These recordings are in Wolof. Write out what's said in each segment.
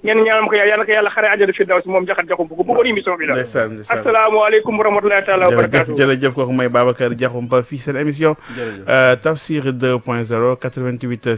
ngeen ñaanal ko yàlla ko yàlla xare àjjana fi daw si moom jaxat jaxum bu ko bëggoon émission bi la ndeysaan ndeysaan asalaamaaleykum wa rahmatulahi taala wa jërëjëf barakatuh jërëjëf kooku mooy Babacar Diakhoumpa fii seen émission euh, Tafsir 2.0 88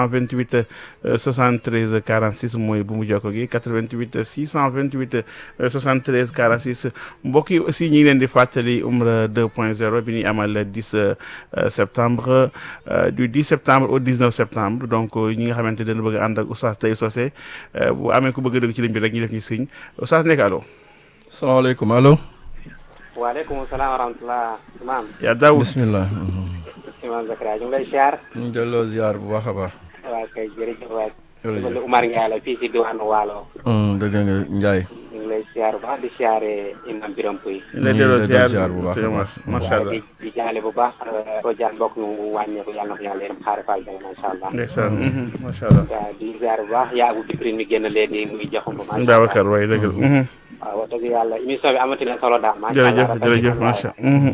628 euh, 73 46 mooy bu mu jokko gi 88 628 euh, 73 46 mbokk yi aussi ñi ngi leen di fàttali Umra 2.0 bi ñuy amal le 10 euh, septembre euh, du 10 septembre au 19 septembre donc ñi nga xamante ne dañu bëgg a ànd ak Oustaz Taïb Socé euh, bu amee ku bëgg a dugg ci ligne bi rek ñu def ñu signe Oustaz nekk allo salaamaaleykum allo waaleykum salaam wa rahmatulah imaam yaa Daoud bismillah imaam Zakaria ñu ngi lay siyaar ñu ngi delloo ziar bu baax a baax waa kay jërëjëf waay Jërëjëf. man la Umar Ndiaye la fii si diwaanu Waalo Hmm, dëgg nga Njaay ñu ngi lay siyaar bu baax di siyaare imam Biram Puy ñu lay ñu delloo ngi lay ziar ziar bu baax a sëñ Omar baax. macha allah di di jaale bu baax ko jaan mbokk ñu wàññeeku yàlla na ko yàlla yërëm xaare faal jàng macha allah ndeysaan macha allah waaw di siyaar bu baax yaa Abu Bikrin mi génn léegi muy joxum ba sëñ macha allah Babacar waaye dëgg la waaw wax dëgg yàlla émission bi amati na solo daal macha jërëjëf allah jërëjëf macha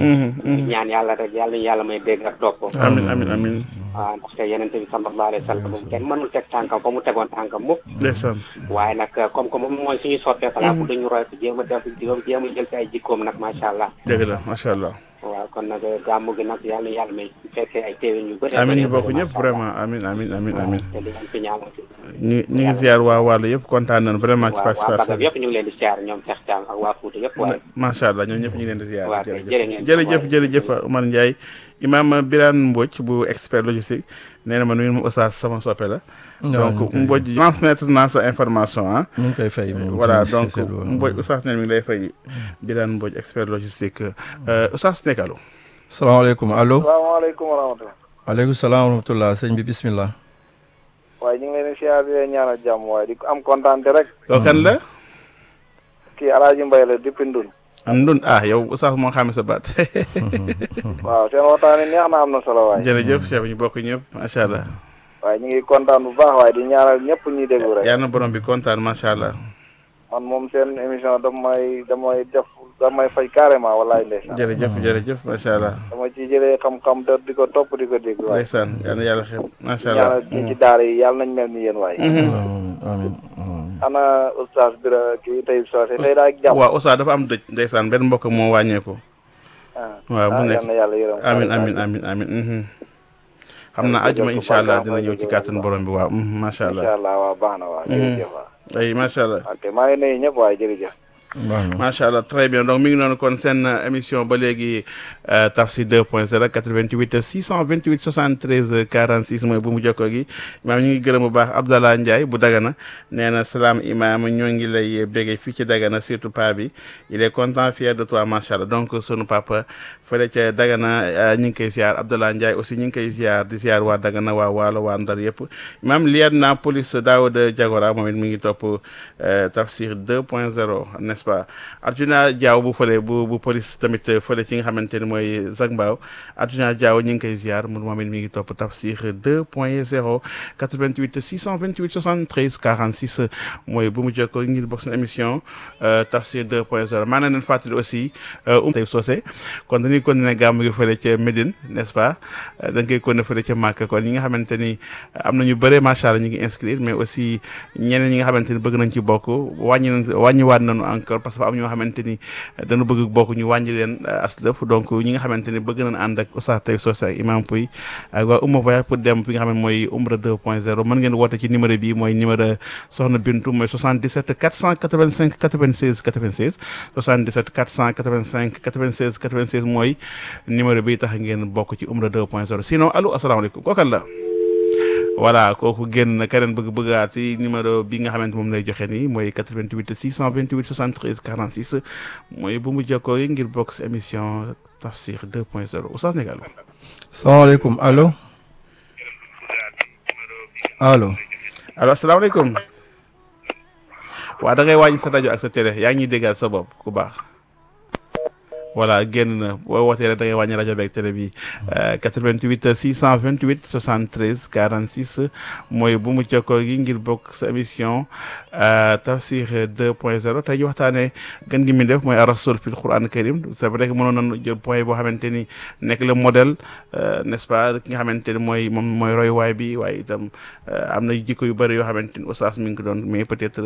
di ñaan yàlla rek yàlla ñu yàlla may dégg ak topp amin amin amin waaw ndaxte yenente bi sallallahu alayhi wa sallam moom kenn mënul teg tànkam fa mu tegoon tànkam mukk ndeysaan waaye nag comme que moom mooy suñu soppee falaa bu dañu roy ko jéem a def jéem a jël ci ay jikkoom nag macha allah dëgg la macha allah waaw kon nag gàmmu gi nag yàlla yàlla may fekkee ay téewén yu bëri amin ñu bokk ñëpp vraiment amin amin amin amin te di leen fi ñaanal ñu ñu ngi ziar waa wàllu yëpp kontaan nañu vraiment ci waaw waa participation Bagab bi yëpp ñu ngi leen di siyaar ñoom Cheikh Thiam ak waa Fouta yëpp waaye macha allah ñoom ñëpp ñu ngi leen di ziar waaw kay, jërëjëf jërë ngeen jërëjëf jëf. jërëjëf Omar Ndiaye imam Birane Mbodj bu expert logistique nee na ma nuyu ma Oustaz sama soppe la donc Mbodj transmettre naa sa information ah ñu ngi koy fay moom voilà ci donc seetlu woon. Mbodj Oustaz nee na mi ngi lay fay Birane Mbodj expert logistique euh, Oustaz nekk allo salaamaaleykum allo salaamaaleykum wa rahmatulah. aleykum salaam wa rahmatullah sëñ bi bismillah waaye ñu ngi leen di siyaar di leen ñaanal jàmm waaye di ko am kontaan te rek kooku kan la kii Alaaji Mbay la depuis Ndun. am ndun ah yow Oustaz moo xamee sa baat waaw seen waxtaan yi neex na am na solo waaye. jërëjëf chef ñu bokk ñëpp macha allah waaye ñu ngi kontaan bu baax waaye di ñaanal ñëpp ñuy déglu rek. yal na borom bi kontaan macha allah man moom seen émission damay damay def damay fay carrément walaay ndeysaan. jërëjëf jërëjëf macha allah dama ci jëlee xam-xam te di ko topp di ko dégg waaye. ndeysaan yal na yàlla xeeb macha di allah ñaanal ñi ci daara yi yàlla nañ mel ni yéen waaye. amiin amiin amiin. ana oustaz Bira kii tey soose tey daa jàmm. waaw Oustaz dafa am dëj ndeysaan benn mbokk moo wàññeeku ah waaw bu ah, nekk yal na yàlla yërëm. amin amin amin amin mhm. xam naa ajuma incha allah dina ñëw ci kàttan borom bi waaw mhm, macha incha allah allah waaw baax na waaw jërëjëf waaw. ay macha allah ok maa ngi nuyu ñëpp waaye jërëjëf. baax na macha allah très bien donc mi ngi noonu kon seen euh, émission ba léegi euh, Tafsir 2.0 88 628 73 46 mooy bu mu jokkoo gi imaam ñu ngi gërëm bu baax Abdallah Ndiaye bu Dagana nee na salaam imaam ñoo ngi lay béggee fii ci Dagana surtout pa bi il est content fier de toi macha allah donc sunu papa fële ca Dagana euh, ñu ngi koy ziar Abdallah Ndiaye aussi ñu ngi koy ziar di ziar waa Dagana waa Waalo waa Ndar yëpp imaam liet na police Daouda Diagora moom it mi ngi topp euh, Tafsir 2.0 n'est-ce pas Arjuna Diaw bu fële bu bu police tamit fële ci nga xamante ni mooy Zac Mbao Arjuna Diaw ñu ngi koy ziar mun moom it mi ngi topp Tafsir 2.0 88 628 73 46 mooy bu mu jokkoo ngir bokk seen émission euh, Tafsir 2.0 maa ngi leen fàttali aussi um tey soosé kon dañuy continuer gàmmu gi fële ca Médine n'est-ce pas Euh, da nga koy continuer fële ca Màkka kon ñi nga xamante ni am na ñu bëre macha allah ñu ngi inscrire mais aussi ñeneen ñi nga xamante ni bëgg nañ ci bokk wàññi nañ wàññiwaat nañu encore parce que am ñoo xamante ni dañu bëgg bokk ñu wàññi leen aslëf donc ñi nga xamante ni bëgg nañ ànd ak Oustaz Taïb Socé ak Imam Pouy ak waa Oumma Voyage pour dem fi nga xam ne mooy Umra 2.0 mën ngeen woote ci numéro bi mooy numéro Soxna Bintu mooy 77 485 96 96 77 485 96 96 mooy numéro bi tax ngeen bokk ci Umra 2.0 sinon allo asalaamaaleykum kookan la voilà kooku génn na keneen bëgg bëggaat ci numéro bi nga xamante moom lay joxe nii mooy 88 628 73 46 mooy bu mu jokkoo yi ngir bokk ci émission Tafsir 2.0 Oustaz Négal salaamaaleykum allo allo allo asalaamaaleykum waa da ngay wàññi sa rajo ak sa télé yaa ngi ñuy déggal sa bopp ku baax voilà génn na boo wootee rek da ngay wàññi rajo beeg télé bi 88 628 73 46 mooy bu mu jokkoo gi ngir bokk sa émission Tafsir 2.0 tey ñu waxtaanee gën gi mi def mooy ar-rasul fil Qur'an karim c'est vrai que mënoon nañu jël point boo xamante ni nekk le modèle n'est-ce pas ki nga xamante ni mooy moom mooy royuwaay bi waaye itam am na jikko yu bëri yoo xamante ni oustaz mi ngi ko doon mais peut-être